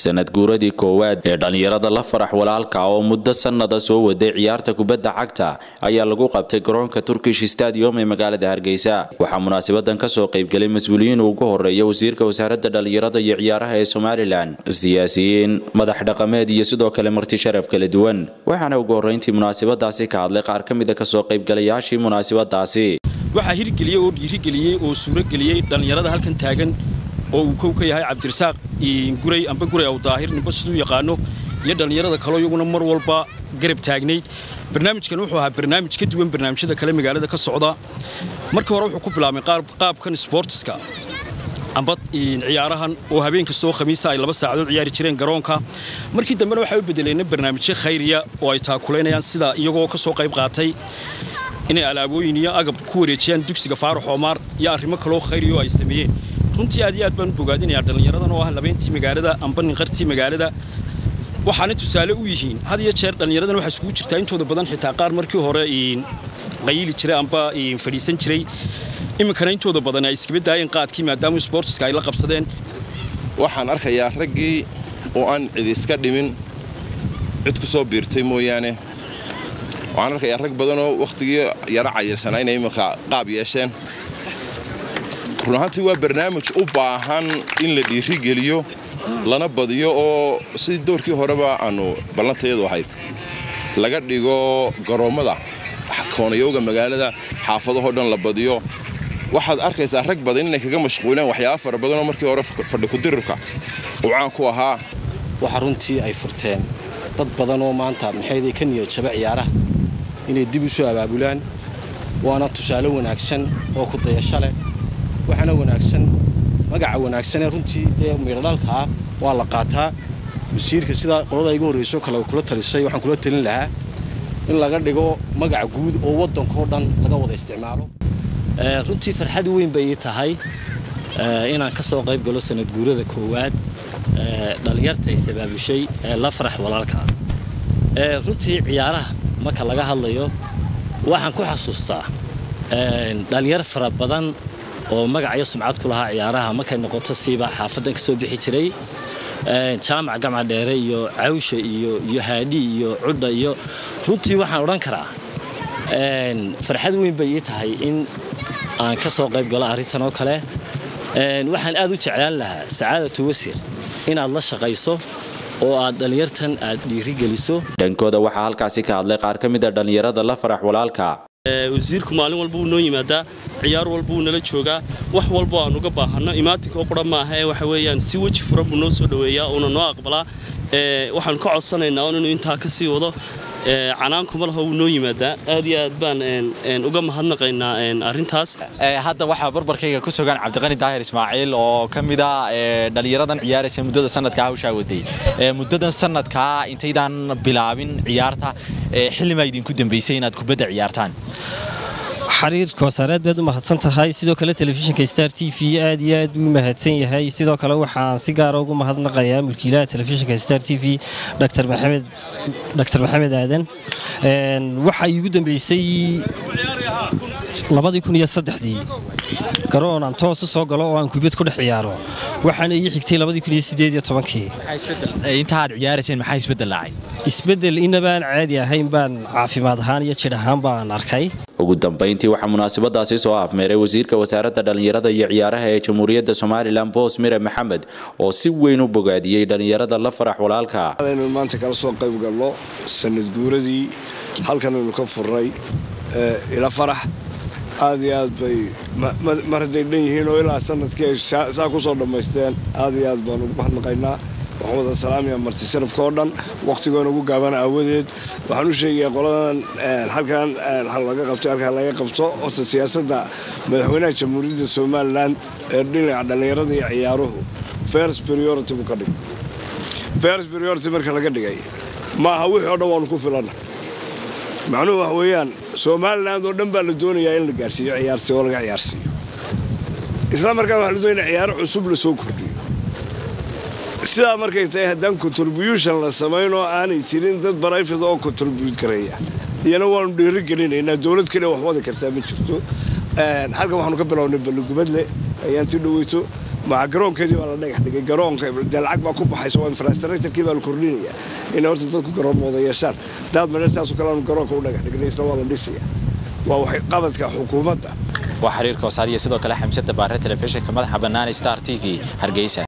sanad guuradii koowaad ee dhallinyarada la farax walaalka oo muddo sannada soo waday ciyaarta kubadda cagta ayaa lagu qabtay garoonka turkish stadium ee magaalada hargeysa waxaa munaasabadan kasoo qaybgelay mas-uuliyiin ugu horeeya wasiirka wasaaradda dhallinyarada iyo ciyaaraha ee somalilan siyaasiyiin madax dhaqameed iyo sidoo kale marti sharaf kala duwan waxaana ugu horreyntii munaasabadaasi ka hadlay qaar ka mida kasoo qaybgalayaashii munaasabadaasi waxaa hirgeliyey oo dhiirigeliyey oo suurageliyey dhallinyarada halkan taagan oo uu kow ka yahay cabdirasaaq guray amba guray aw daahir ninba siduu yaqaano iyo dhallinyarada kaleo iyaguna mar walba garab taagnayd barnaamijkan wuxuu ahaa barnaamij ka duwan barnaamijyada kale magaalada ka socda markii hore wuxuu ku bilaabmay qaabkan sboortiska amba ciyaarahan oo habeen kastoo khamiisa ay laba saacadood ciyaari jireen garoonka markii dambena waxay u bedeleen barnaamijyo khayriya oo ay taakulaynayaan sida iyagoo ka soo qayb qaatay inay alaabooyin iyo agab ku wareejiyaan dugsiga faarax oomaar iyo arrimo kaloo khayriya oo ay sameeyeen runtii aad iyo aad baan u bogaadinayaa dhallinyaradan oo ah labeentii magaalada amba ninqartii magaalada waxaana tusaale u yihiin had iyo jeer dhallinyaradan waxaa iskugu jirtaa intooda badan xitaa qaar markii hore qayili jiray amba fadhiisan jiray iminkana intooda badan ay iskaba daayeen qaadkii maadaama sboortiska ay la qabsadeen waxaan arkayaa raggii oo aan cid iska dhimin cid ku soo biirtay mooyaane waxaan arkayaa rag badanoo wakhtigii yaro cayirsanaa inay iminka qaab yeesheen run ahaantii waa barnaamij u baahan in la dhiirigeliyo lana badiyo oo sidii doorkii horeba aanu ballantayadu ahayd laga dhigo garoommada koonayowga magaalada xaafadahoo dhan la badiyo waxaad arkaysaa rag badan inay kaga mashquuleen waxyaaba fara badanoo markii hore fadhi kudirirka uu caan ku ahaa waxa runtii ay furteen dad badan oo maanta maxayday ka niyad jaba ciyaaraha inay dib u soo abaabulaan waana tusaale wanaagsan oo ku dayasho leh waxaana wanaagsan magaca wanaagsanee runtii dee miidhodhalkaa waa la qaataa wasiirka sidaa qolada iga horrayso kale kula talisay waxaan kula talin lahaa in laga dhigo magaca guud oo waddankao dhan laga wada isticmaalo runtii farxad weyn bay ii tahay inaan ka soo qayb galo sanad guurada koowaad dhallinyarta ay sabaabushay ee la farax walaalka runtii ciyaaraha marka laga hadlayo waxaan ku xasuustaa dhallinyar fara badan oo magacayo sumcad ku lahaa ciyaaraha markay noqoto siiba xaafadan ka soo bixi jiray jaamac gamca dheere iyo cawsha iyo iyo haadhi iyo cudha iyo runtii waxaan odhan karaa farxad weyn bay ii tahay in aan ka soo qayb galo arrintan oo kale waxaan aad u jeclaan lahaa sacaadatu wasiir inaad la shaqayso oo aad dhallinyartan aad dhiirigeliso dhankooda waxaa halkaasi ka hadlay qaar ka mid a dhallinyarada la farax walaalka wasiirku maalin walba wuu noo yimaadaa ciyaar walba wuu nala joogaa wax walba aan uga baahanno imaatinka oo qura maaha ee waxa weeyaan si weji furan buu noo soo dhoweeyaa uuna noo aqbalaa waxaan ka codsanaynaa inuu intaa ka sii wado canaankuma laha wuu noo yimaadaa aad iyo aad baan uga mahadnaqaynaa arrintaas hadda waxaa barbarkayga ku sugan cabdiqani daahir ismaaciil oo ka mid a dhallinyaradan ciyaaraysa muddada sanadkaa hawshaa waday muddadan sanadkaa intaydaan bilaabin ciyaarta xillimaa idinku dambaysay inaad kubadda ciyaartaan xariir koosareed baad u mahadsan tahay sidoo kale telefishinka star t v aad iyo aad buu mahadsan yahay sidoo kale waxaan si gaara ugu mahadnaqayaa mulkiilaha telefishinka star t v dr maxamed dr maxamed aadan waxaa iigu dambeysay labadii kun iyo saddexdii garoon aan toos u soo galo oo aan kubad ku dhex ciyaaro waxaana ii xigtay labadii kun iyo sideed iyo tobankii inta aad ciyaarayseen maxaa isbeddel dhacay isbeddel inabaan caadi ahayn baan caafimaad ahaan iyo jidh ahaan baan arkay ugu dambayntii waxaa munaasabadaasi soo afmeeray wasiirka wasaaradda dhallinyarada iyo ciyaaraha ee jamhuuriyadda somalilan boos mire maxamed oo si weyn u bogaadiyey dhallinyarada la farax walaalka aynu maanta kala soo qayb galno sanad guuradii halkan aynu ka furnay ila farax aad iyo aad bay mar hadday dhan yihiin oo ilaa sanadkii ay saa ku soo dhammaysteen aad iyo aad baan ugu mahadnaqaynaa waxaan wada salaamaya marti sharafka oo dhan wakhtigoona ugu gaabana aawadeed waxaan u sheegayaa qoladan halkan laga qabtay halkan laga qabto horta siyaasadda madaxweynaha jamhuuriyadda somalilan ee dhinaca dhallinyarada iyo ciyaaruhu first priority buu ka dhigay first priority marka laga dhigay maaha wixii oo dhan waanu ku filanna macnuhu wax weeyaan somaliland oo dhan baa la doonayaa in la gaarsiiyo ciyaartii oo laga ciyaarsiiyo isla markaan waxaa la doonaya ciyaaro cusub la soo kordhiyo sidaa markay tahay haddaan contribution la samayn oo aanay jirin dad barayfid oo contribute gareeya iyana waanu dhiiri gelinaynaa dowlad kale wax wadi kartaa ma jirto halkan waxaanu ka bilownay balligubadle ayaantii dhaweyto maca garoonkeedii baa la dhagax dhigay garoonka dee lacag baa ku baxaysa waa infrastructurekii baa la kordhinaya inay horta dadku garoomooda yeeshaan daad madheer saasoo kale aanu garoonka u dhagax dhignay isna waa la dhisaya waa waxay qabadka xukuumadda waa xiriir koosaar iyo sidoo kale xamsada baare telefishinka madaxa bannaan star t v hargeysa